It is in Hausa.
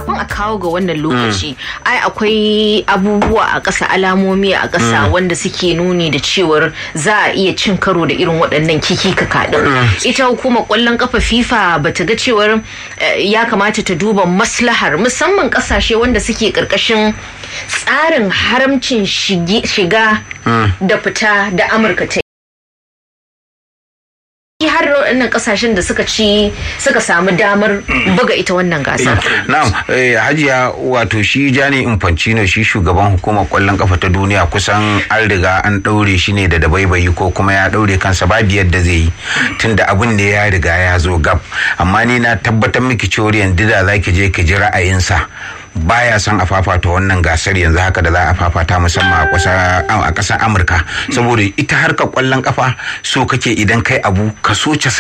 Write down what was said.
kafin a kawo ga wannan lokaci ai akwai abubuwa a ƙasa alamomi a ƙasa wanda suke nuni da cewar za a iya cin karo da irin waɗannan kiki kaɗin ita hukumar ƙwallon ƙafa fifa ba ta ga cewar ya kamata ta duba maslahar musamman ƙasashe wanda suke ƙarƙashin tsarin haramcin shiga da fita da amurka ta har waɗannan kasashen da suka ci suka samu damar buga ita wannan gasa. Na'am, Hajiya wato shi Jani Infantino shi shugaban hukumar kwallon kafa ta duniya kusan an riga an ɗaure shi ne da dabaibayi ko kuma ya ɗaure kansa babu yadda zai yi tunda abin da ya riga ya zo gab amma ni na tabbatar miki cewa yanzu da za ki je ki ji ra'ayinsa baya son a fafata wannan gasar yanzu haka da za a fafata musamman a ƙasar amurka saboda ita harkar kwallon kafa so kake idan kai abu kaso